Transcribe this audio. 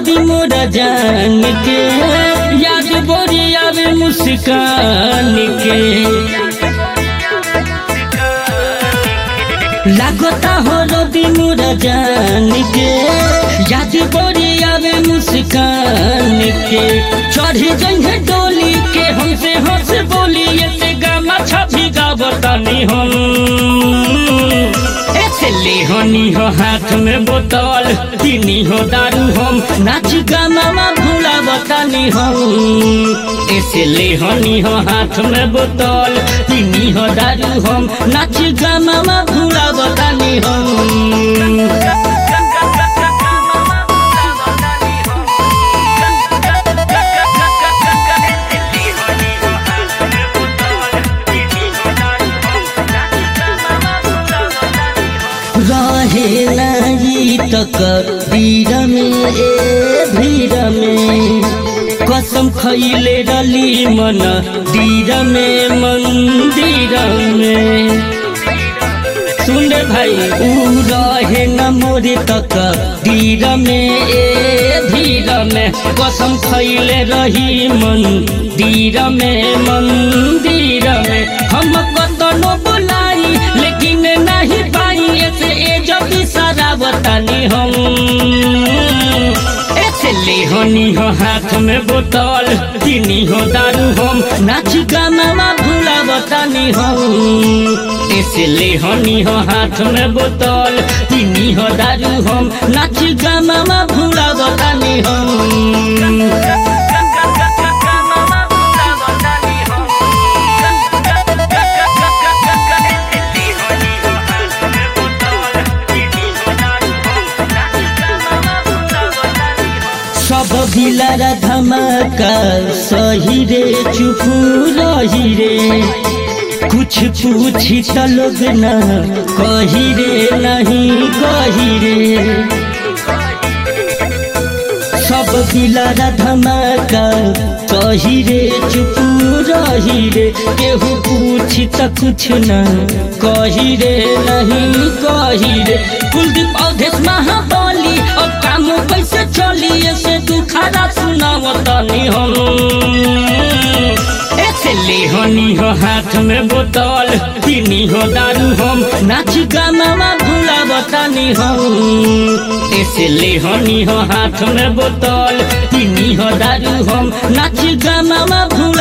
दी मोरा जान के याद बोरी आवे मुस्कान के लागता हो रवि मोरा जान के याद बोरी आवे मुस्कान के चढ़ी जइहे डोली के हमसे हंस बोली ऐसे गामा छवि गावतानी हम ऐसे लेहनी हो हाथ में बोतल पीनी हो दारू हम नाच गामा भूला बतानी हम ऐसे लेहनी हो हाथ में बोतल पीनी हो दारू हम नाच गामा भूला बतानी हम रहे नहीं तक भीड़ में ए भीड़ में कसम खैले रली मन दीर में मंदिर में सुन भाई ऊ रहे न मोरे तक धीर में ए धीर में कसम खैले रही मन दीर में मंदिर में हम कतनो बुलाई लेकिन नहीं पाई ऐसे ए जब सारा बतानी हम ऐसे लेहनी हो हाथ में बोतल पीनी हो दारू हम नाच गाना भूला बतानी हम ऐसे लेहनी हो हाथ में बोतल पीनी हो दारू हम नाच गाना भूला बतानी हम सब भिलारा धमाका सही रे चुपू रही रे कुछ पूछी त लोग न कही रे नहीं कही रे सब भिलारा धमाका सही रे चुपू रही रे केहू पूछी त कुछ न कही रे नहीं कही रे कुलदीप अवधेश महाबली और काम कैसे चली ऐसे दुखारा सुनावतनी हम ऐसे लेहनी हो हाथ में बोतल पीनी हो दारू हम नाच गाना भूला बतानी हम ऐसे लेहनी हो हाथ में बोतल पीनी हो दारू हम नाच गाना भूला